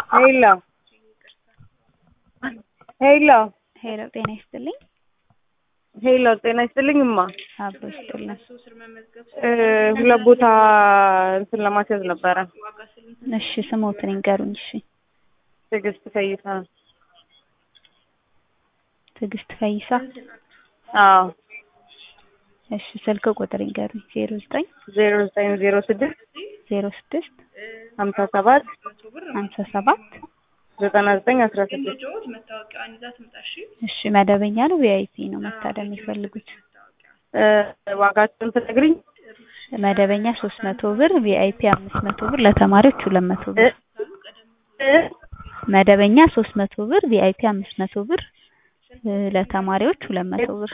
ሄሎ ሄሎ ሄሎ ጤና ይስጥልኝ። ሄሎ ጤና ይስጥልኝ እማ አብሮ ይስጥልን። እ ሁለት ቦታ እንትን ለማስያዝ ነበረ። እሺ ስሞትን ይንገሩኝ። እሺ ትዕግስት ፈይሳ። ትዕግስት ፈይሳ። አዎ እሺ ስልክ ቁጥር ይንገሩኝ። ዜሮ ዘጠኝ ዜሮ ዘጠኝ ዜሮ ስድስት ዜሮ ስድስት ሀምሳ ሰባት ሀምሳ ሰባት ዘጠና ዘጠኝ አስራ ስድስት እሺ መደበኛ ነው ቪአይፒ ነው መታደም የሚፈልጉት? እ ዋጋቸውን ትነግሪኝ? መደበኛ ሶስት መቶ ብር ቪአይፒ አምስት መቶ ብር ለተማሪዎች ሁለት መቶ እ ብር እ መደበኛ ሶስት መቶ ብር ቪአይፒ አምስት መቶ ብር እ ለተማሪዎች ሁለት መቶ ብር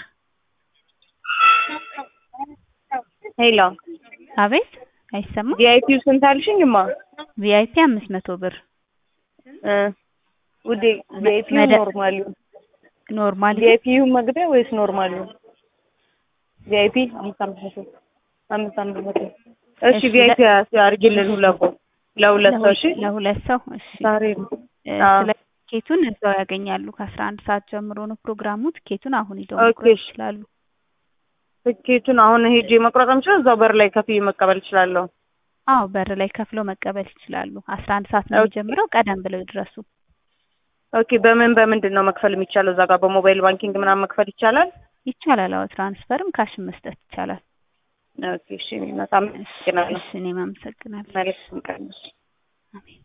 ሄሎ አቤት አይሰማም ቪአይፒው ስንት አልሽኝ እማ? ቪአይፒ አምስት መቶ ብር እ ውዴ ቪአይፒው መደ- ኖርማሉ ኖርማል ቪአይፒው መግቢያ ወይስ ኖርማሉ? ቪአይፒ አምስት አምስት መቶ አምስት አምስት መቶ እሺ እሺ፣ ቪአይፒ አድርጊልን ሁለት ቦታ ለሁለት ሰው እሺ ለሁለት ሰው እሺ ዛሬ ነው እ አዎ። ስለ ቲኬቱን እዛው ያገኛሉ ከአስራ አንድ ሰዓት ጀምሮ ነው ፕሮግራሙ ቲኬቱን አሁን ሂደው ኦኬ። መቁረጥ ይችላሉ ትኬቱን አሁን ሄጄ መቁረጥ የምችለው እዛው በር ላይ ከፍዬ መቀበል እችላለሁ? አዎ በር ላይ ከፍለው መቀበል ይችላሉ አስራ አንድ ሰዓት ነው ኦኬ። የሚጀምረው ቀደም ብለው ይድረሱ ኦኬ በምን በምንድን ነው መክፈል የሚቻለው? እዛ ጋር በሞባይል ባንኪንግ ምናምን መክፈል ይቻላል? ይቻላል አዎ ትራንስፈርም ካሽን መስጠት ይቻላል ኦኬ እሺ በጣም እሺ አመሰግናለሁ። እሺ እኔም አመሰግናለሁ መልካም ቀን። አሜን